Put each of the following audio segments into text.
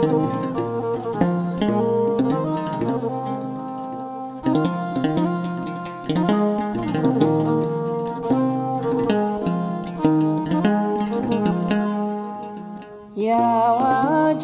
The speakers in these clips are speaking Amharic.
የአዋጅ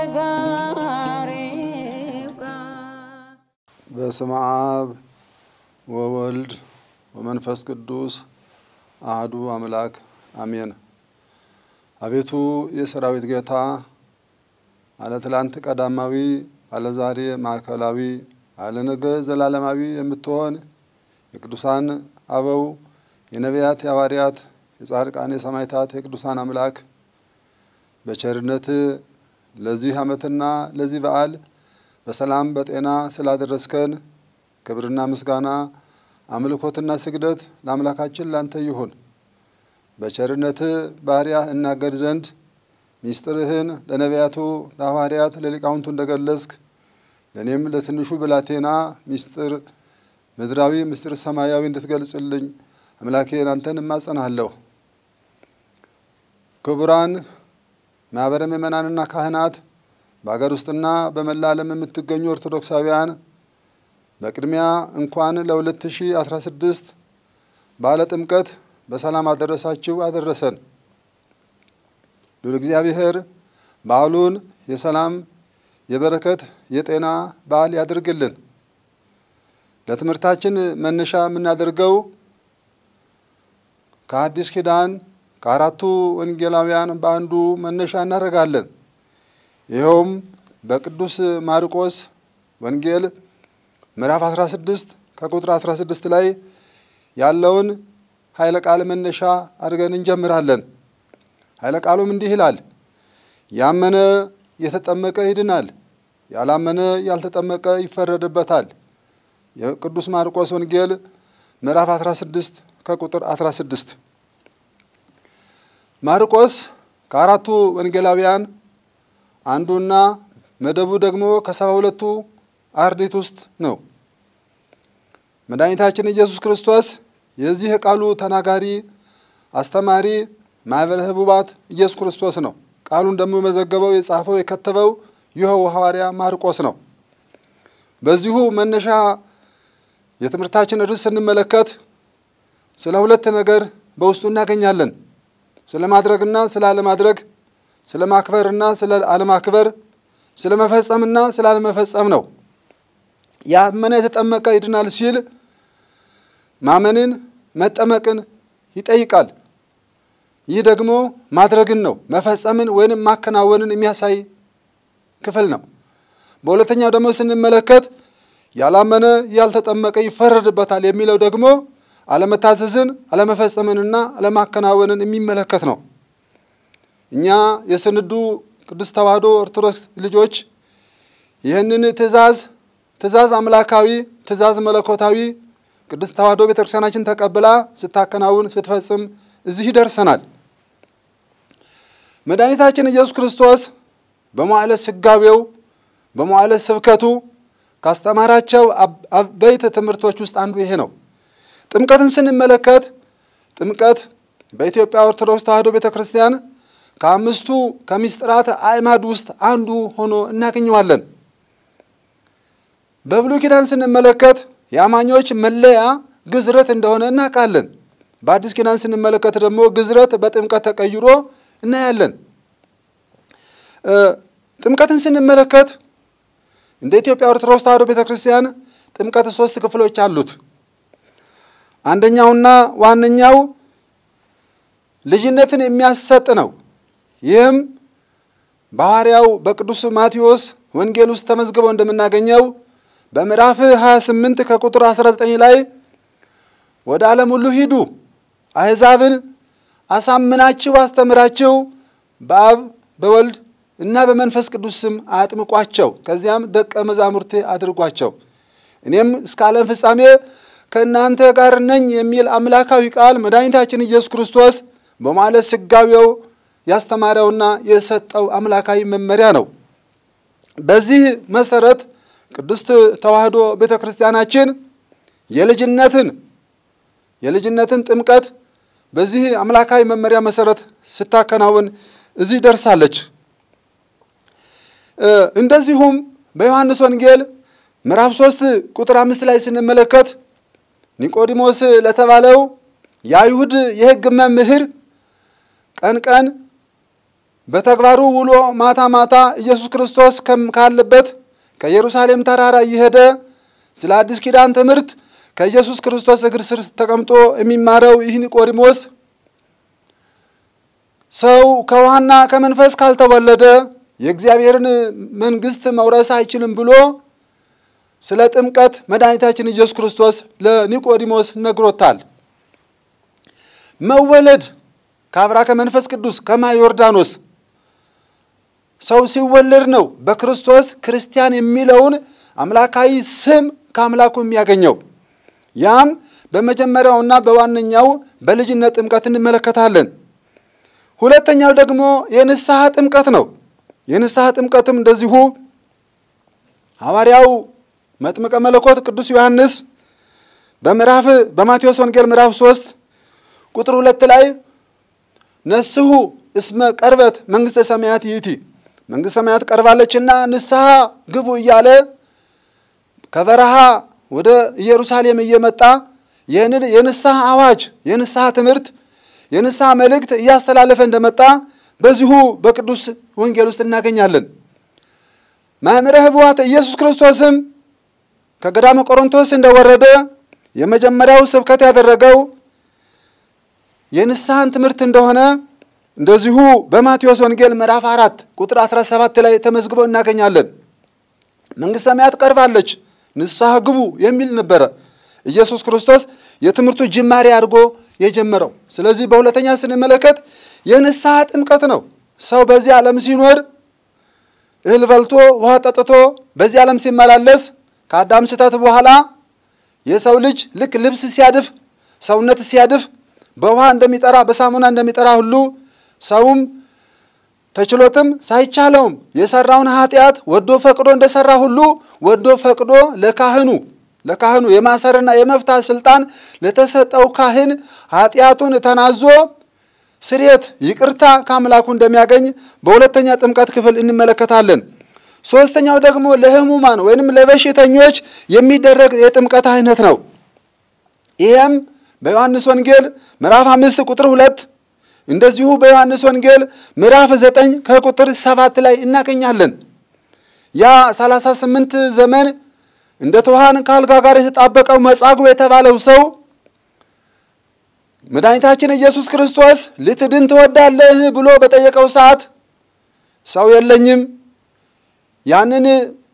ነጋሪው ቃል በስመ አብ ወወልድ ወመንፈስ ቅዱስ አህዱ አምላክ አሜን። አቤቱ የሰራዊት ጌታ አለ ትላንት ቀዳማዊ አለ ዛሬ ማዕከላዊ አለ ነገ ዘላለማዊ የምትሆን የቅዱሳን አበው የነቢያት የሐዋርያት የጻድቃን የሰማዕታት የቅዱሳን አምላክ በቸርነት ለዚህ ዓመትና ለዚህ በዓል በሰላም በጤና ስላደረስከን ክብርና ምስጋና አምልኮትና ስግደት ለአምላካችን ላንተ ይሁን። በቸርነት ባሪያህ እናገድ ዘንድ ሚስጥርህን ለነቢያቱ ለሐዋርያት ለሊቃውንቱ እንደገለጽክ ለእኔም ለትንሹ ብላቴና ሚስጥር ምድራዊ ምስጢር ሰማያዊ እንድትገልጽልኝ አምላኬን አንተን እማጸናለሁ። ክቡራን ማኅበረ ምእመናንና ካህናት በአገር ውስጥና በመላ ዓለም የምትገኙ ኦርቶዶክሳውያን በቅድሚያ እንኳን ለ2016 በዓለ ጥምቀት በሰላም አደረሳችሁ አደረሰን። ሉል እግዚአብሔር በዓሉን የሰላም የበረከት የጤና በዓል ያድርግልን። ለትምህርታችን መነሻ የምናደርገው ከአዲስ ኪዳን ከአራቱ ወንጌላውያን በአንዱ መነሻ እናደርጋለን። ይኸውም በቅዱስ ማርቆስ ወንጌል ምዕራፍ 16 ከቁጥር 16 ላይ ያለውን ኃይለ ቃል መነሻ አድርገን እንጀምራለን። ኃይለ ቃሉም እንዲህ ይላል፣ ያመነ የተጠመቀ ይድናል፣ ያላመነ ያልተጠመቀ ይፈረድበታል። የቅዱስ ማርቆስ ወንጌል ምዕራፍ 16 ከቁጥር 16 ማርቆስ ከአራቱ ወንጌላውያን አንዱና መደቡ ደግሞ ከሰባ ሁለቱ አርድእት ውስጥ ነው። መድኃኒታችን ኢየሱስ ክርስቶስ የዚህ የቃሉ ተናጋሪ አስተማሪ ማኅበረ ሕቡባት ኢየሱስ ክርስቶስ ነው። ቃሉን ደግሞ የመዘገበው የጻፈው የከተበው ይኸው ሐዋርያ ማርቆስ ነው። በዚሁ መነሻ የትምህርታችን ርዕስ ስንመለከት ስለ ሁለት ነገር በውስጡ እናገኛለን። ስለ ማድረግና ስለ አለማድረግ፣ ስለ ማክበርና ስለ አለማክበር፣ ስለ መፈጸምና ስለ አለመፈጸም ነው። ያመነ የተጠመቀ ይድናል ሲል ማመንን መጠመቅን ይጠይቃል። ይህ ደግሞ ማድረግን ነው፣ መፈጸምን ወይንም ማከናወንን የሚያሳይ ክፍል ነው። በሁለተኛው ደግሞ ስንመለከት ያላመነ ያልተጠመቀ ይፈረድበታል የሚለው ደግሞ አለመታዘዝን አለመፈጸምንና አለማከናወንን የሚመለከት ነው። እኛ የስንዱ ቅድስት ተዋሕዶ ኦርቶዶክስ ልጆች ይህንን ትእዛዝ ትእዛዝ አምላካዊ ትእዛዝ መለኮታዊ ቅድስት ተዋሕዶ ቤተ ክርስቲያናችን ተቀብላ ስታከናውን ስትፈጽም እዚህ ደርሰናል። መድኃኒታችን ኢየሱስ ክርስቶስ በመዋዕለ ሥጋዌው በመዋዕለ ስብከቱ ካስተማራቸው አበይት ትምህርቶች ውስጥ አንዱ ይሄ ነው። ጥምቀትን ስንመለከት ጥምቀት በኢትዮጵያ ኦርቶዶክስ ተዋሕዶ ቤተ ክርስቲያን ከአምስቱ ከምስጢራት አዕማድ ውስጥ አንዱ ሆኖ እናገኘዋለን። በብሉይ ኪዳን ስንመለከት የአማኞች መለያ ግዝረት እንደሆነ እናውቃለን። በአዲስ ኪዳን ስንመለከት ደግሞ ግዝረት በጥምቀት ተቀይሮ እናያለን። ጥምቀትን ስንመለከት እንደ ኢትዮጵያ ኦርቶዶክስ ተዋሕዶ ቤተ ክርስቲያን ጥምቀት ሶስት ክፍሎች አሉት። አንደኛውና ዋነኛው ልጅነትን የሚያሰጥ ነው። ይህም በሐዋርያው በቅዱስ ማቴዎስ ወንጌል ውስጥ ተመዝግበው እንደምናገኘው በምዕራፍ 28 ከቁጥር 19 ላይ ወደ ዓለም ሁሉ ሂዱ፣ አሕዛብን አሳምናችሁ አስተምራችሁ በአብ በወልድ እና በመንፈስ ቅዱስ ስም አጥምቋቸው፣ ከዚያም ደቀ መዛሙርቴ አድርጓቸው፣ እኔም እስከ ዓለም ፍጻሜ ከእናንተ ጋር ነኝ የሚል አምላካዊ ቃል መድኃኒታችን ኢየሱስ ክርስቶስ በመዋዕለ ሥጋዌው ያስተማረውና የሰጠው አምላካዊ መመሪያ ነው። በዚህ መሰረት ቅድስት ተዋሕዶ ቤተ ክርስቲያናችን የልጅነትን የልጅነትን ጥምቀት በዚህ አምላካዊ መመሪያ መሰረት ስታከናውን እዚህ ደርሳለች። እንደዚሁም በዮሐንስ ወንጌል ምዕራፍ ሶስት ቁጥር አምስት ላይ ስንመለከት ኒቆዲሞስ ለተባለው የአይሁድ የሕግ መምህር ቀን ቀን በተግባሩ ውሎ ማታ ማታ ኢየሱስ ክርስቶስ ካለበት ከኢየሩሳሌም ተራራ እየሄደ ስለ አዲስ ኪዳን ትምህርት ከኢየሱስ ክርስቶስ እግር ስር ተቀምጦ የሚማረው ይህ ኒቆዲሞስ ሰው ከውሃና ከመንፈስ ካልተወለደ የእግዚአብሔርን መንግሥት መውረስ አይችልም ብሎ ስለ ጥምቀት መድኃኒታችን ኢየሱስ ክርስቶስ ለኒቆዲሞስ ነግሮታል። መወለድ ከአብራ ከመንፈስ ቅዱስ ከማየ ዮርዳኖስ ሰው ሲወለድ ነው በክርስቶስ ክርስቲያን የሚለውን አምላካዊ ስም ከአምላኩ የሚያገኘው። ያም በመጀመሪያውና በዋነኛው በልጅነት ጥምቀት እንመለከታለን። ሁለተኛው ደግሞ የንስሐ ጥምቀት ነው። የንስሐ ጥምቀትም እንደዚሁ ሐዋርያው መጥምቀ መለኮት ቅዱስ ዮሐንስ በምዕራፍ በማቴዎስ ወንጌል ምዕራፍ ሶስት ቁጥር ሁለት ላይ ነስሑ እስመ ቀርበት መንግሥተ ሰማያት ይእቲ መንግሥተ ሰማያት ቀርባለችና ንስሐ ግቡ እያለ ከበረሃ ወደ ኢየሩሳሌም እየመጣ ይህንን የንስሐ አዋጅ የንስሐ ትምህርት የንስሐ መልእክት እያስተላለፈ እንደመጣ በዚሁ በቅዱስ ወንጌል ውስጥ እናገኛለን። መምህረ ኅቡዓት ኢየሱስ ክርስቶስም ከገዳመ ቆሮንቶስ እንደወረደ የመጀመሪያው ስብከት ያደረገው የንስሐን ትምህርት እንደሆነ እንደዚሁ በማቴዎስ ወንጌል ምዕራፍ አራት ቁጥር 17 ላይ ተመዝግቦ እናገኛለን። መንግሥተ ሰማያት ቀርባለች፣ ንስሐ ግቡ የሚል ነበረ ኢየሱስ ክርስቶስ የትምህርቱ ጅማሬ አድርጎ የጀመረው። ስለዚህ በሁለተኛ ስንመለከት የንስሐ ጥምቀት ነው። ሰው በዚህ ዓለም ሲኖር እህል በልቶ ውሃ ጠጥቶ በዚህ ዓለም ሲመላለስ ከአዳም ስህተት በኋላ የሰው ልጅ ልክ ልብስ ሲያድፍ ሰውነት ሲያድፍ በውሃ እንደሚጠራ በሳሙና እንደሚጠራ ሁሉ ሰውም ተችሎትም ሳይቻለውም የሰራውን ኃጢአት ወዶ ፈቅዶ እንደሰራ ሁሉ ወዶ ፈቅዶ ለካህኑ ለካህኑ የማሰርና የመፍታት ስልጣን ለተሰጠው ካህን ኃጢአቱን ተናዞ ስርየት ይቅርታ ከአምላኩ እንደሚያገኝ በሁለተኛ ጥምቀት ክፍል እንመለከታለን። ሶስተኛው ደግሞ ለሕሙማን ወይንም ለበሽተኞች የሚደረግ የጥምቀት አይነት ነው። ይህም በዮሐንስ ወንጌል ምዕራፍ አምስት ቁጥር ሁለት እንደዚሁ በዮሐንስ ወንጌል ምዕራፍ ዘጠኝ ከቁጥር ሰባት ላይ እናገኛለን። ያ ሰላሳ ስምንት ዘመን እንደ ትኋን ከአልጋ ጋር የተጣበቀው መጻጉዕ የተባለው ሰው መድኃኒታችን ኢየሱስ ክርስቶስ ልትድን ትወዳለህ ብሎ በጠየቀው ሰዓት ሰው የለኝም፣ ያንን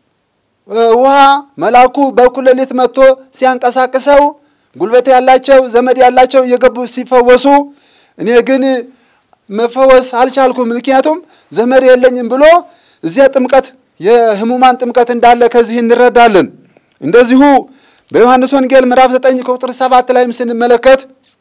ውሃ መልአኩ በእኩለ ሌሊት መጥቶ ሲያንቀሳቅሰው ጉልበት ያላቸው ዘመድ ያላቸው እየገቡ ሲፈወሱ፣ እኔ ግን መፈወስ አልቻልኩም፣ ምክንያቱም ዘመድ የለኝም ብሎ እዚያ ጥምቀት የሕሙማን ጥምቀት እንዳለ ከዚህ እንረዳለን። እንደዚሁ በዮሐንስ ወንጌል ምዕራፍ ዘጠኝ ከቁጥር ሰባት ላይም ስንመለከት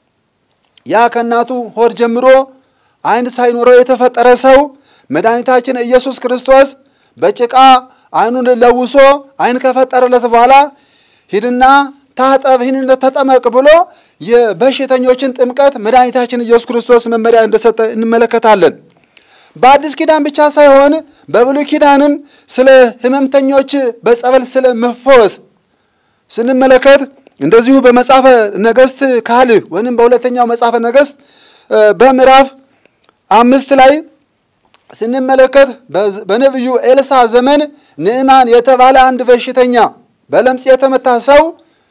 ያ ከእናቱ ሆድ ጀምሮ ዓይን ሳይኖረው የተፈጠረ ሰው መድኃኒታችን ኢየሱስ ክርስቶስ በጭቃ ዓይኑን ለውሶ ዓይን ከፈጠረለት በኋላ ሂድና ታጠብ፣ ይህን ተጠመቅ ብሎ የበሽተኞችን ጥምቀት መድኃኒታችን ኢየሱስ ክርስቶስ መመሪያ እንደሰጠ እንመለከታለን። በአዲስ ኪዳን ብቻ ሳይሆን በብሉይ ኪዳንም ስለ ሕመምተኞች በጸበል ስለ መፈወስ ስንመለከት እንደዚሁ በመጽሐፈ ነገሥት ካልዕ ወይም በሁለተኛው መጽሐፈ ነገሥት በምዕራፍ አምስት ላይ ስንመለከት በነቢዩ ኤልሳ ዘመን ንዕማን የተባለ አንድ በሽተኛ በለምጽ የተመታ ሰው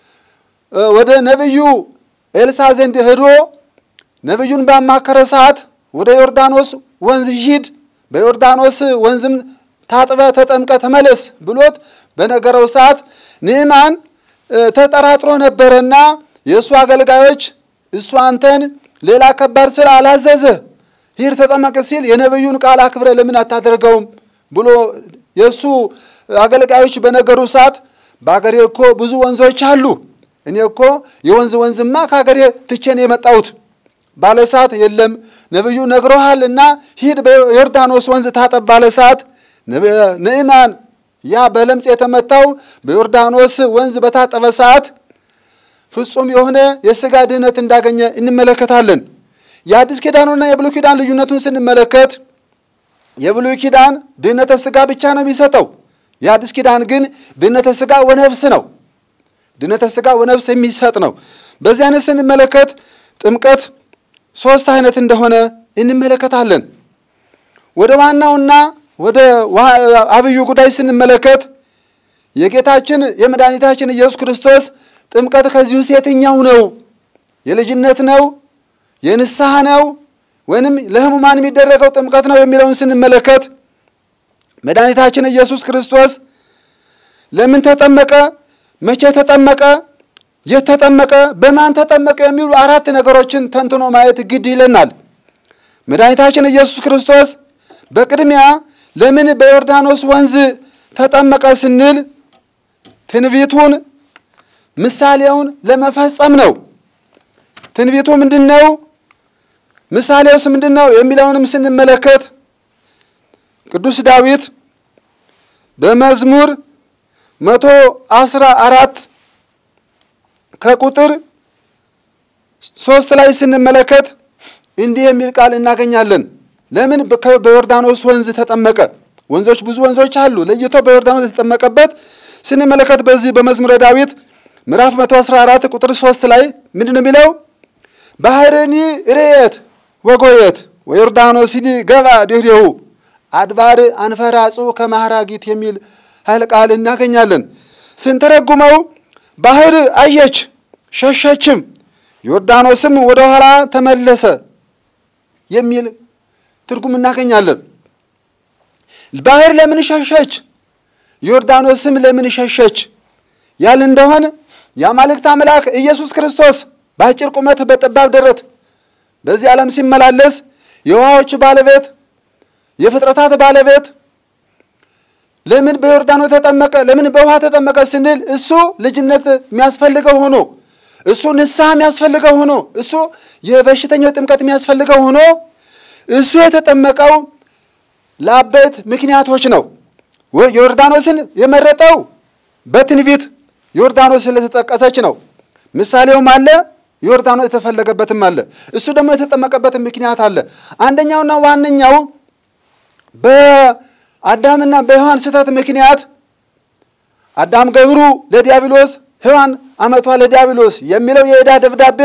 ወደ ነቢዩ ኤልሳ ዘንድ ሄዶ ነቢዩን ባማከረ ሰዓት ወደ ዮርዳኖስ ወንዝ ሂድ፣ በዮርዳኖስ ወንዝም ታጥበ ተጠምቀ ተመለስ ብሎት በነገረው ሰዓት ንዕማን ተጠራጥሮ ነበረና የእሱ አገልጋዮች እሱ አንተን ሌላ ከባድ ስራ አላዘዘ ሂድ ተጠመቅ ሲል የነቢዩን ቃል አክብረ ለምን አታደርገውም ብሎ የእሱ አገልጋዮች በነገሩ ሰዓት በአገሬ እኮ ብዙ ወንዞች አሉ፣ እኔ እኮ የወንዝ ወንዝማ ከአገሬ ትቼን የመጣሁት ባለ ሰዓት የለም ነቢዩ ነግሮሃል እና ሂድ በዮርዳኖስ ወንዝ ታጠብ ባለ ሰዓት ንዕማን ያ በለምጽ የተመታው በዮርዳኖስ ወንዝ በታጠበ ሰዓት ፍጹም የሆነ የሥጋ ድህነት እንዳገኘ እንመለከታለን። የአዲስ ኪዳኑና የብሉይ ኪዳን ልዩነቱን ስንመለከት የብሉይ ኪዳን ድህነተ ሥጋ ብቻ ነው የሚሰጠው። የአዲስ ኪዳን ግን ድህነተ ሥጋ ወነፍስ ነው። ድህነተ ሥጋ ወነፍስ የሚሰጥ ነው። በዚህ አይነት ስንመለከት ጥምቀት ሶስት አይነት እንደሆነ እንመለከታለን። ወደ ዋናውና ወደ አብዩ ጉዳይ ስንመለከት የጌታችን የመድኃኒታችን ኢየሱስ ክርስቶስ ጥምቀት ከዚህ ውስጥ የትኛው ነው? የልጅነት ነው? የንስሐ ነው? ወይንም ለሕሙማን የሚደረገው ጥምቀት ነው የሚለውን ስንመለከት መድኃኒታችን ኢየሱስ ክርስቶስ ለምን ተጠመቀ? መቼ ተጠመቀ? የት ተጠመቀ? በማን ተጠመቀ? የሚሉ አራት ነገሮችን ተንትኖ ማየት ግድ ይለናል። መድኃኒታችን ኢየሱስ ክርስቶስ በቅድሚያ ለምን በዮርዳኖስ ወንዝ ተጠመቀ ስንል ትንቢቱን ምሳሌውን ለመፈጸም ነው። ትንቢቱ ምንድን ነው? ምሳሌውስ ምንድን ነው? የሚለውንም ስንመለከት ቅዱስ ዳዊት በመዝሙር መቶ አስራ አራት ከቁጥር ሶስት ላይ ስንመለከት እንዲህ የሚል ቃል እናገኛለን። ለምን በዮርዳኖስ ወንዝ ተጠመቀ? ወንዞች ብዙ ወንዞች አሉ። ለይቶ በዮርዳኖስ የተጠመቀበት ስንመለከት በዚህ በመዝሙረ ዳዊት ምዕራፍ 114 ቁጥር 3 ላይ ምንድን ነው የሚለው? ባህርኒ ርየት ወጎየት ወዮርዳኖስኒ ገባ ድህሬሁ አድባር አንፈራጹ ከማህራጊት የሚል ኃይለ ቃል እናገኛለን። ስንተረጉመው ባህር አየች ሸሸችም፣ ዮርዳኖስም ወደ ኋላ ተመለሰ የሚል ትርጉም እናገኛለን። ባህር ለምን ሸሸች? ዮርዳኖስም ለምን ሸሸች? ያል እንደሆን የአማልክት አምላክ ኢየሱስ ክርስቶስ በአጭር ቁመት በጠባብ ደረት በዚህ ዓለም ሲመላለስ የውሃዎች ባለቤት የፍጥረታት ባለቤት ለምን በዮርዳኖስ ተጠመቀ? ለምን በውሃ ተጠመቀ ስንል እሱ ልጅነት የሚያስፈልገው ሆኖ እሱ ንስሐ የሚያስፈልገው ሆኖ እሱ የበሽተኛው ጥምቀት የሚያስፈልገው ሆኖ እሱ የተጠመቀው ለአበይት ምክንያቶች ነው። ዮርዳኖስን የመረጠው በትንቢት ዮርዳኖስ ስለተጠቀሰች ነው። ምሳሌውም አለ፣ ዮርዳኖስ የተፈለገበትም አለ። እሱ ደግሞ የተጠመቀበትም ምክንያት አለ። አንደኛውና ዋነኛው በአዳምና በሔዋን ስህተት ምክንያት አዳም ገብሩ ለዲያብሎስ ሔዋን አመቷ ለዲያብሎስ የሚለው የዕዳ ደብዳቤ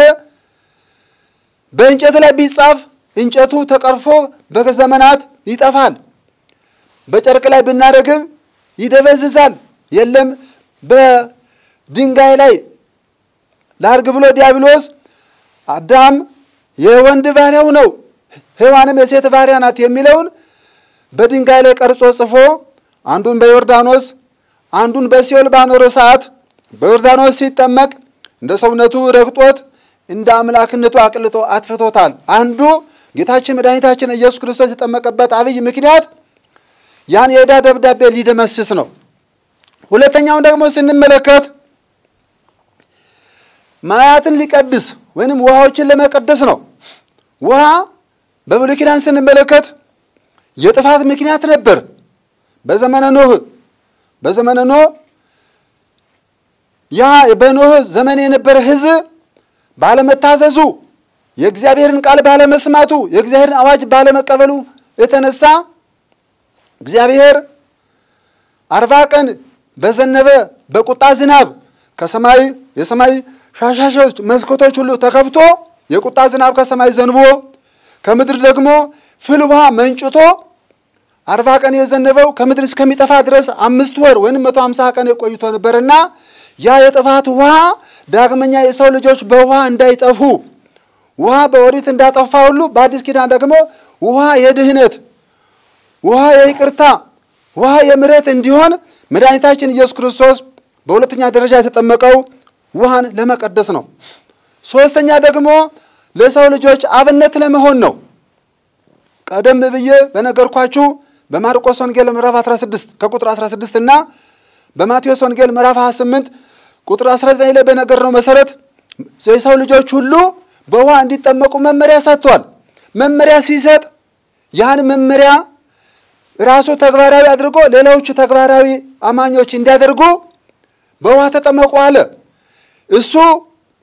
በእንጨት ላይ ቢጻፍ እንጨቱ ተቀርፎ በዘመናት ይጠፋል። በጨርቅ ላይ ብናደርግም ይደበዝዛል። የለም በድንጋይ ላይ ላርግ ብሎ ዲያብሎስ አዳም የወንድ ባሪያው ነው፣ ሔዋንም የሴት ባሪያ ናት የሚለውን በድንጋይ ላይ ቀርጾ ጽፎ አንዱን በዮርዳኖስ አንዱን በሲኦል ባኖረ ሰዓት በዮርዳኖስ ሲጠመቅ እንደ ሰውነቱ ረግጦት እንደ አምላክነቱ አቅልጦ አጥፍቶታል። አንዱ ጌታችን መድኃኒታችን ኢየሱስ ክርስቶስ የጠመቀበት አብይ ምክንያት ያን የዕዳ ደብዳቤ ሊደመስስ ነው። ሁለተኛውን ደግሞ ስንመለከት ማያትን ሊቀድስ ወይንም ውሃዎችን ለመቀደስ ነው። ውሃ በብሉይ ኪዳን ስንመለከት የጥፋት ምክንያት ነበር። በዘመነ ኖህ በዘመነ ኖህ ያ በኖህ ዘመን የነበረ ሕዝብ ባለመታዘዙ የእግዚአብሔርን ቃል ባለመስማቱ የእግዚአብሔርን አዋጅ ባለመቀበሉ የተነሳ እግዚአብሔር አርባ ቀን በዘነበ በቁጣ ዝናብ ከሰማይ የሰማይ ሻሻሾች መስኮቶች ሁሉ ተከፍቶ የቁጣ ዝናብ ከሰማይ ዘንቦ ከምድር ደግሞ ፍል ውሃ መንጭቶ አርባ ቀን የዘነበው ከምድር እስከሚጠፋ ድረስ አምስት ወር ወይም መቶ ሀምሳ ቀን የቆይቶ ነበርና ያ የጥፋት ውሃ ዳግመኛ የሰው ልጆች በውሃ እንዳይጠፉ ውሃ በኦሪት እንዳጠፋ ሁሉ በአዲስ ኪዳን ደግሞ ውሃ የድህነት ውሃ የይቅርታ ውሃ የምሕረት እንዲሆን መድኃኒታችን ኢየሱስ ክርስቶስ በሁለተኛ ደረጃ የተጠመቀው ውሃን ለመቀደስ ነው። ሶስተኛ ደግሞ ለሰው ልጆች አብነት ለመሆን ነው። ቀደም ብዬ በነገርኳችሁ በማርቆስ ወንጌል ምዕራፍ 16 ከቁጥር 16 እና በማቴዎስ ወንጌል ምዕራፍ 28 ቁጥር 19 ላይ በነገርነው መሰረት የሰው ልጆች ሁሉ በውሃ እንዲጠመቁ መመሪያ ሰጥቷል። መመሪያ ሲሰጥ ያን መመሪያ ራሱ ተግባራዊ አድርጎ ሌሎቹ ተግባራዊ አማኞች እንዲያደርጉ በውሃ ተጠመቁ አለ። እሱ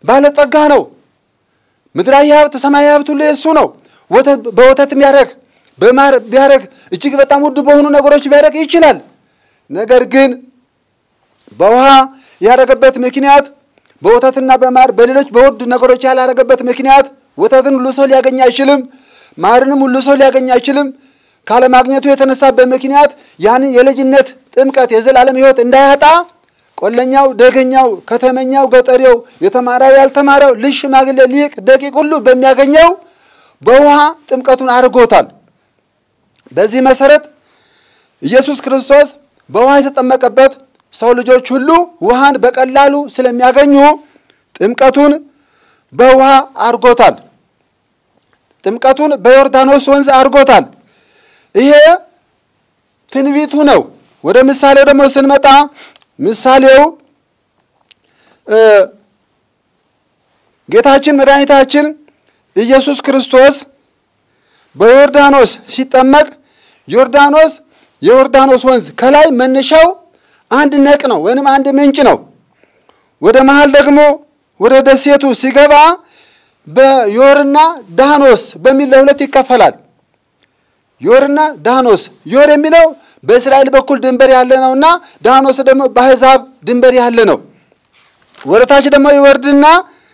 ባለጠጋ ነው። ምድራዊ ሀብት፣ ሰማያዊ ሀብት ሁሉ የእሱ ነው። በወተት የሚያደርግ በማር ቢያደርግ እጅግ በጣም ውድ በሆኑ ነገሮች ቢያደርግ ይችላል። ነገር ግን በውሃ ያደረገበት ምክንያት በወተትና በማር በሌሎች በውድ ነገሮች ያላደረገበት ምክንያት ወተትን ሁሉ ሰው ሊያገኝ አይችልም። ማርንም ሁሉ ሰው ሊያገኝ አይችልም። ካለማግኘቱ የተነሳበት ምክንያት ያንን የልጅነት ጥምቀት የዘላለም ሕይወት እንዳያጣ ቆለኛው፣ ደገኛው፣ ከተመኛው፣ ገጠሬው፣ የተማረው፣ ያልተማረው፣ ልጅ፣ ሽማግሌ፣ ሊቅ፣ ደቂቅ ሁሉ በሚያገኘው በውሃ ጥምቀቱን አድርጎታል። በዚህ መሰረት ኢየሱስ ክርስቶስ በውሃ የተጠመቀበት ሰው ልጆች ሁሉ ውሃን በቀላሉ ስለሚያገኙ ጥምቀቱን በውሃ አድርጎታል። ጥምቀቱን በዮርዳኖስ ወንዝ አድርጎታል። ይሄ ትንቢቱ ነው። ወደ ምሳሌው ደግሞ ስንመጣ ምሳሌው ጌታችን መድኃኒታችን ኢየሱስ ክርስቶስ በዮርዳኖስ ሲጠመቅ ዮርዳኖስ የዮርዳኖስ ወንዝ ከላይ መነሻው አንድ ነቅ ነው ወይንም አንድ ምንጭ ነው። ወደ መሃል ደግሞ ወደ ደሴቱ ሲገባ በዮርና ዳኖስ በሚል ለሁለት ይከፈላል። ዮርና ዳኖስ ዮር የሚለው በእስራኤል በኩል ድንበር ያለ ነውና ዳኖስ ደግሞ በአሕዛብ ድንበር ያለ ነው። ወደ ታች ደግሞ ይወርድና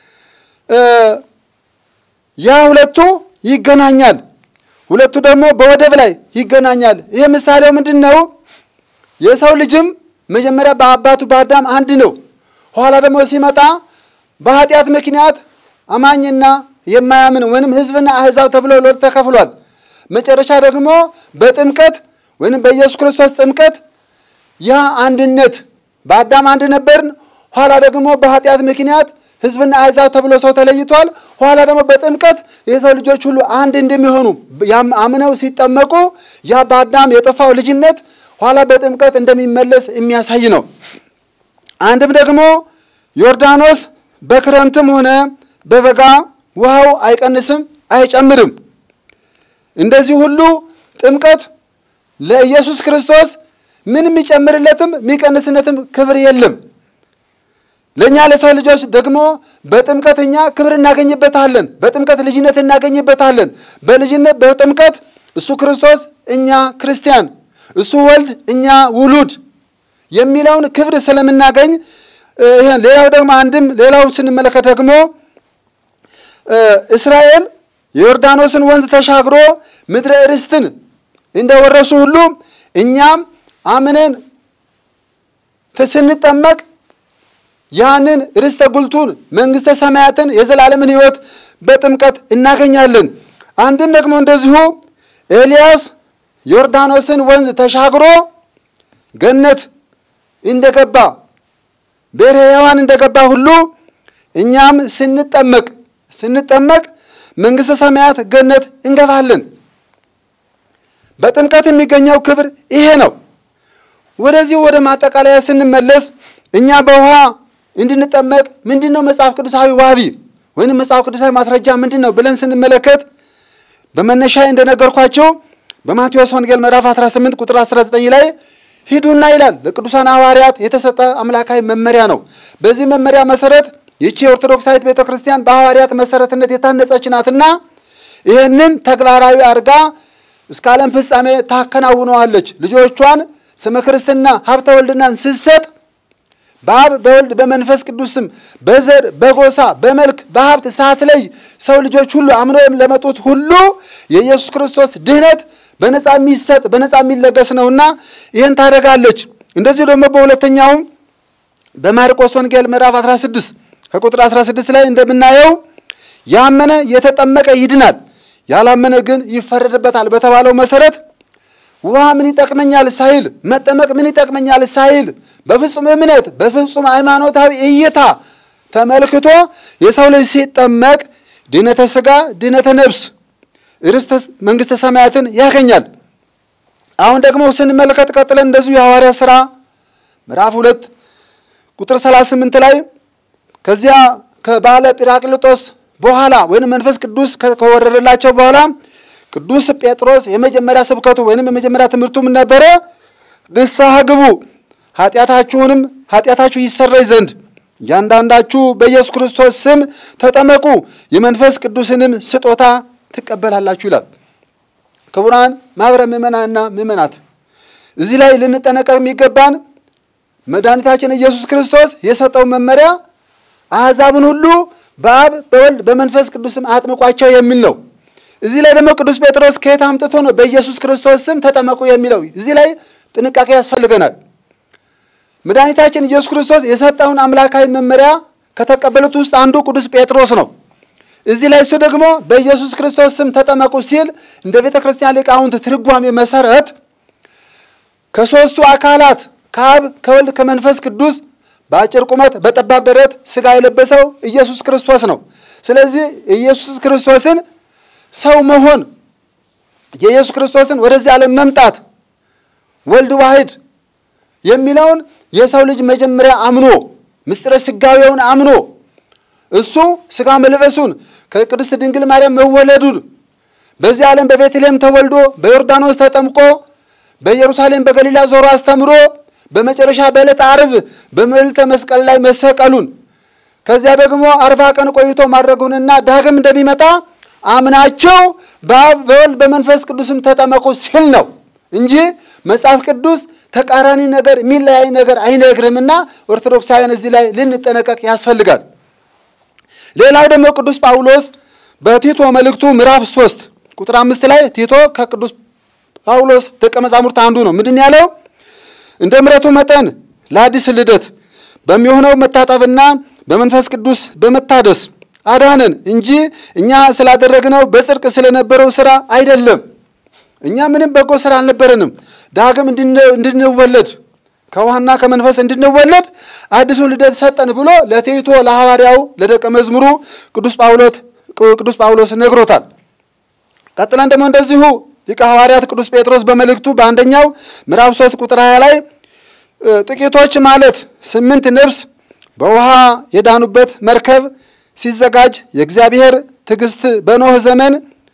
ያ ሁለቱ ይገናኛል። ሁለቱ ደግሞ በወደብ ላይ ይገናኛል። ይህ ምሳሌው ምንድን ነው? የሰው ልጅም መጀመሪያ በአባቱ በአዳም አንድ ነው። ኋላ ደግሞ ሲመጣ በኃጢአት ምክንያት አማኝና የማያምን ወይንም ሕዝብና አሕዛብ ተብሎ ለሁለት ተከፍሏል። መጨረሻ ደግሞ በጥምቀት ወይንም በኢየሱስ ክርስቶስ ጥምቀት ያ አንድነት በአዳም አንድ ነበርን። ኋላ ደግሞ በኃጢአት ምክንያት ሕዝብና አሕዛብ ተብሎ ሰው ተለይቷል። ኋላ ደግሞ በጥምቀት የሰው ልጆች ሁሉ አንድ እንደሚሆኑ አምነው ሲጠመቁ ያ በአዳም የጠፋው ልጅነት ኋላ በጥምቀት እንደሚመለስ የሚያሳይ ነው። አንድም ደግሞ ዮርዳኖስ በክረምትም ሆነ በበጋ ውሃው አይቀንስም፣ አይጨምርም። እንደዚህ ሁሉ ጥምቀት ለኢየሱስ ክርስቶስ ምን የሚጨምርለትም የሚቀንስነትም ክብር የለም። ለእኛ ለሰው ልጆች ደግሞ በጥምቀት እኛ ክብር እናገኝበታለን። በጥምቀት ልጅነት እናገኝበታለን። በልጅነት በጥምቀት እሱ ክርስቶስ እኛ ክርስቲያን፣ እሱ ወልድ እኛ ውሉድ የሚለውን ክብር ስለምናገኝ ሌላው ደግሞ አንድም ሌላው ስንመለከት ደግሞ እስራኤል የዮርዳኖስን ወንዝ ተሻግሮ ምድረ ርስትን እንደወረሱ ሁሉ እኛም አምነን ስንጠመቅ ያንን ርስተ ጉልቱን መንግሥተ ሰማያትን የዘላለምን ሕይወት በጥምቀት እናገኛለን። አንድም ደግሞ እንደዚሁ ኤልያስ ዮርዳኖስን ወንዝ ተሻግሮ ገነት እንደገባ ብሔረ ሕያዋን እንደገባ ሁሉ እኛም ስንጠመቅ ስንጠመቅ መንግሥተ ሰማያት ገነት እንገባለን። በጥምቀት የሚገኘው ክብር ይሄ ነው። ወደዚህ ወደ ማጠቃለያ ስንመለስ እኛ በውሃ እንድንጠመቅ ምንድን ነው መጽሐፍ ቅዱሳዊ ዋቢ ወይም መጽሐፍ ቅዱሳዊ ማስረጃ ምንድን ነው ብለን ስንመለከት በመነሻ እንደነገርኳቸው በማቴዎስ ወንጌል ምዕራፍ 18 ቁጥር 19 ላይ ሂዱና ይላል ለቅዱሳን ሐዋርያት የተሰጠ አምላካዊ መመሪያ ነው። በዚህ መመሪያ መሰረት ይቺ የኦርቶዶክሳዊት ቤተ ክርስቲያን በሐዋርያት መሰረትነት የታነጸች ናትና ይህንን ተግባራዊ አድርጋ እስከ ዓለም ፍጻሜ ታከናውነዋለች። ልጆቿን ስመ ክርስትና ሀብተ ወልድናን ስትሰጥ በአብ በወልድ በመንፈስ ቅዱስ ስም በዘር በጎሳ በመልክ በሀብት ሳትለይ ሰው ልጆች ሁሉ አምነው ለመጡት ሁሉ የኢየሱስ ክርስቶስ ድህነት በነፃ የሚሰጥ በነፃ የሚለገስ ነውና ይህን ታደርጋለች። እንደዚህ ደግሞ በሁለተኛውም በማርቆስ ወንጌል ምዕራፍ 16 ከቁጥር 16 ላይ እንደምናየው ያመነ የተጠመቀ ይድናል፣ ያላመነ ግን ይፈረድበታል በተባለው መሰረት ውሃ ምን ይጠቅመኛል ሳይል መጠመቅ ምን ይጠቅመኛል ሳይል በፍጹም እምነት በፍጹም ሃይማኖታዊ እይታ ተመልክቶ የሰው ልጅ ሲጠመቅ ድነተ ሥጋ ድነተ ነፍስ ርስተ መንግሥተ ሰማያትን ያገኛል። አሁን ደግሞ ስንመለከት ቀጥለን እንደዚሁ የሐዋርያ ሥራ ምዕራፍ ሁለት ቁጥር 38 ላይ ከዚያ ከባለ ጲራቅሊጦስ በኋላ ወይም መንፈስ ቅዱስ ከወረደላቸው በኋላ ቅዱስ ጴጥሮስ የመጀመሪያ ስብከቱ ወይም የመጀመሪያ ትምህርቱ ምን ነበረ? ንስሐ ግቡ ኃጢአታችሁንም ኃጢአታችሁ ይሰረይ ዘንድ እያንዳንዳችሁ በኢየሱስ ክርስቶስ ስም ተጠመቁ የመንፈስ ቅዱስንም ስጦታ ትቀበላላችሁ ይላል። ክቡራን ማኅበረ ምእመናንና ምእመናት እዚህ ላይ ልንጠነቀቅ የሚገባን መድኃኒታችን ኢየሱስ ክርስቶስ የሰጠው መመሪያ አሕዛብን ሁሉ በአብ በወልድ በመንፈስ ቅዱስም አጥምቋቸው የሚል ነው። እዚህ ላይ ደግሞ ቅዱስ ጴጥሮስ ከየት አምጥቶ ነው በኢየሱስ ክርስቶስ ስም ተጠመቁ የሚለው? እዚህ ላይ ጥንቃቄ ያስፈልገናል። መድኃኒታችን ኢየሱስ ክርስቶስ የሰጠውን አምላካዊ መመሪያ ከተቀበሉት ውስጥ አንዱ ቅዱስ ጴጥሮስ ነው። እዚህ ላይ እሱ ደግሞ በኢየሱስ ክርስቶስ ስም ተጠመቁ ሲል እንደ ቤተ ክርስቲያን ሊቃውንት ትርጓሜ መሰረት ከሦስቱ አካላት ከአብ ከወልድ ከመንፈስ ቅዱስ በአጭር ቁመት በጠባብ ደረት ሥጋ የለበሰው ኢየሱስ ክርስቶስ ነው። ስለዚህ ኢየሱስ ክርስቶስን ሰው መሆን የኢየሱስ ክርስቶስን ወደዚህ ዓለም መምጣት ወልድ ዋሕድ የሚለውን የሰው ልጅ መጀመሪያ አምኖ ምስጢረ ሥጋዌውን አምኖ እሱ ሥጋ መልበሱን ከቅድስት ድንግል ማርያም መወለዱን በዚህ ዓለም በቤተልሔም ተወልዶ በዮርዳኖስ ተጠምቆ በኢየሩሳሌም በገሊላ ዞሮ አስተምሮ በመጨረሻ በዕለተ ዓርብ በመልዕልተ መስቀል ላይ መሰቀሉን ከዚያ ደግሞ አርባ ቀን ቆይቶ ማድረጉንና ዳግም እንደሚመጣ አምናቸው በአብ በወልድ በመንፈስ ቅዱስም ተጠመቁ ሲል ነው እንጂ መጽሐፍ ቅዱስ ተቃራኒ ነገር የሚለያይ ነገር አይነግርምና ኦርቶዶክሳውያን እዚህ ላይ ልንጠነቀቅ ያስፈልጋል። ሌላው ደግሞ ቅዱስ ጳውሎስ በቲቶ መልእክቱ ምዕራፍ ሶስት ቁጥር አምስት ላይ ቲቶ ከቅዱስ ጳውሎስ ደቀ መዛሙርት አንዱ ነው። ምንድን ያለው? እንደ ምሕረቱ መጠን ለአዲስ ልደት በሚሆነው መታጠብና በመንፈስ ቅዱስ በመታደስ አዳነን እንጂ እኛ ስላደረግነው በጽድቅ ስለነበረው ስራ አይደለም። እኛ ምንም በጎ ስራ አልነበረንም። ዳግም እንድንወለድ ከውሃና ከመንፈስ እንድንወለድ አዲሱን ልደት ሰጠን ብሎ ለቲቶ ለሐዋርያው ለደቀ መዝሙሩ ቅዱስ ጳውሎስ ቅዱስ ጳውሎስ ነግሮታል። ቀጥለን ደግሞ እንደዚሁ ሊቀ ሐዋርያት ቅዱስ ጴጥሮስ በመልእክቱ በአንደኛው ምዕራፍ ሶስት ቁጥር ሀያ ላይ ጥቂቶች ማለት ስምንት ነፍስ በውሃ የዳኑበት መርከብ ሲዘጋጅ የእግዚአብሔር ትዕግስት በኖህ ዘመን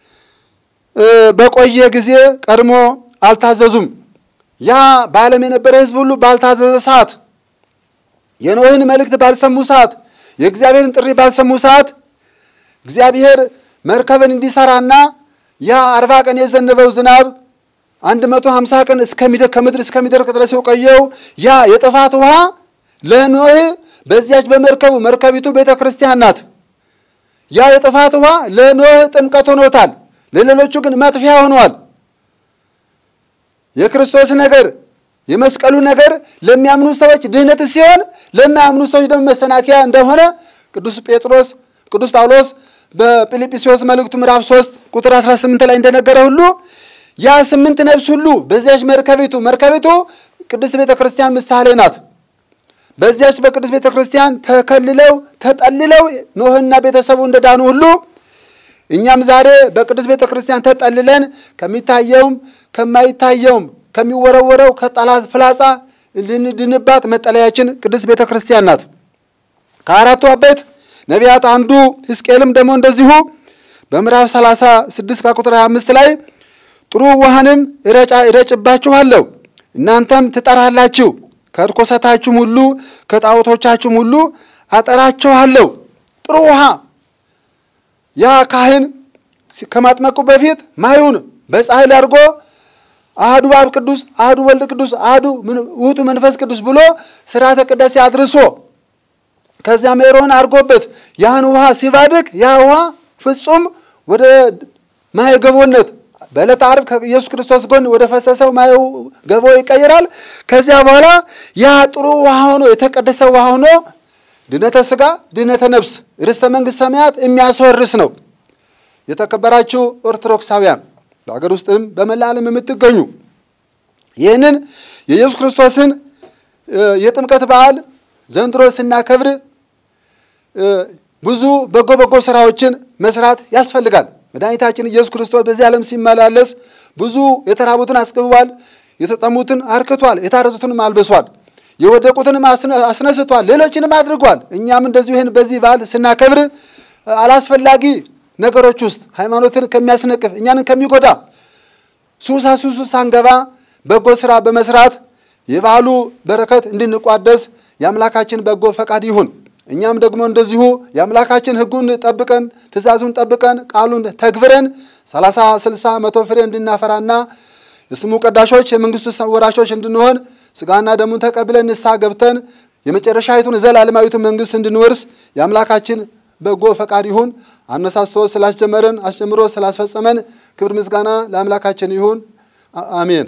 በቆየ ጊዜ ቀድሞ አልታዘዙም። ያ በዓለም የነበረ ሕዝብ ሁሉ ባልታዘዘ ሰዓት፣ የኖህን መልእክት ባልሰሙ ሰዓት፣ የእግዚአብሔርን ጥሪ ባልሰሙ ሰዓት እግዚአብሔር መርከብን እንዲሰራና ያ አርባ ቀን የዘነበው ዝናብ አንድ መቶ ሀምሳ ቀን ከምድር እስከሚደርቅ ድረስ የቆየው ያ የጥፋት ውሃ ለኖህ በዚያች በመርከቡ መርከቢቱ ቤተ ክርስቲያን ናት። ያ የጥፋት ውሃ ለኖህ ጥምቀት ሆኖታል። ለሌሎቹ ግን መጥፊያ ሆኗል። የክርስቶስ ነገር የመስቀሉ ነገር ለሚያምኑ ሰዎች ድህነት ሲሆን ለማያምኑ ሰዎች ደግሞ መሰናከያ እንደሆነ ቅዱስ ጴጥሮስ ቅዱስ ጳውሎስ በፊልጵስዩስ መልእክቱ ምዕራፍ 3 ቁጥር 18 ላይ እንደነገረ ሁሉ ያ ስምንት ነፍስ ሁሉ በዚያች መርከቢቱ መርከቢቱ ቅድስት ቤተ ክርስቲያን ምሳሌ ናት። በዚያች በቅዱስ ቤተ ክርስቲያን ተከልለው ተጠልለው ኖህና ቤተሰቡ እንደዳኑ ሁሉ እኛም ዛሬ በቅዱስ ቤተ ክርስቲያን ተጠልለን ከሚታየውም ከማይታየውም ከሚወረወረው ከጠላት ፍላጻ ልንድንባት መጠለያችን ቅድስት ቤተ ክርስቲያን ናት። ከአራቱ አበይት ነቢያት አንዱ ሕዝቅኤልም ደግሞ እንደዚሁ በምዕራፍ 36 ከቁጥር 25 ላይ ጥሩ ውሃንም እረጭባችኋለሁ እናንተም ትጠራላችሁ ከርኮሰታችሁም ሁሉ ከጣዖቶቻችሁም ሁሉ አጠራችኋለሁ። ጥሩ ውሃ ያ ካህን ከማጥመቁ በፊት ማዩን በፀሐይ ላይ አድርጎ አህዱ አብ ቅዱስ አህዱ ወልድ ቅዱስ አህዱ ውእቱ መንፈስ ቅዱስ ብሎ ስርዓተ ቅዳሴ አድርሶ ከዚያ ሜሮን አድርጎበት ያን ውሃ ሲባድቅ ያ ውሃ ፍጹም ወደ ማየ ገቦነት በዕለተ ዓርብ ከኢየሱስ ክርስቶስ ጎን ወደ ፈሰሰው ማየ ገቦ ይቀይራል። ከዚያ በኋላ ያ ጥሩ ውሃ ሆኖ የተቀደሰ ውሃ ሆኖ ድነተ ሥጋ ድነተ ነፍስ ርስተ መንግሥት ሰማያት የሚያስወርስ ነው። የተከበራችሁ ኦርቶዶክሳውያን በሀገር ውስጥም በመላ ዓለም የምትገኙ ይህንን የኢየሱስ ክርስቶስን የጥምቀት በዓል ዘንድሮ ስናከብር ብዙ በጎ በጎ ስራዎችን መስራት ያስፈልጋል። መድኃኒታችን ኢየሱስ ክርስቶስ በዚህ ዓለም ሲመላለስ ብዙ የተራቡትን አስገቧል፣ የተጠሙትን አርክቷል፣ የታረዙትንም አልብሷል፣ የወደቁትንም አስነስቷል፣ ሌሎችንም አድርጓል። እኛም እንደዚሁ ይህን በዚህ በዓል ስናከብር አላስፈላጊ ነገሮች ውስጥ ሃይማኖትን ከሚያስነቅፍ እኛንን ከሚጎዳ ሱሳ ሱሱ ሳንገባ በጎ ስራ በመስራት የበዓሉ በረከት እንድንቋደስ የአምላካችን በጎ ፈቃድ ይሁን። እኛም ደግሞ እንደዚሁ የአምላካችን ሕጉን ጠብቀን ትእዛዙን ጠብቀን ቃሉን ተግብረን ሰላሳ ስልሳ መቶ ፍሬ እንድናፈራና የስሙ ቀዳሾች የመንግስቱ ወራሾች እንድንሆን ስጋና ደሙን ተቀብለን ንስሐ ገብተን የመጨረሻዊቱን ዘላለማዊቱን መንግስት እንድንወርስ የአምላካችን በጎ ፈቃድ ይሁን። አነሳስቶ ስላስጀመረን አስጀምሮ ስላስፈጸመን ክብር ምስጋና ለአምላካችን ይሁን። አሜን።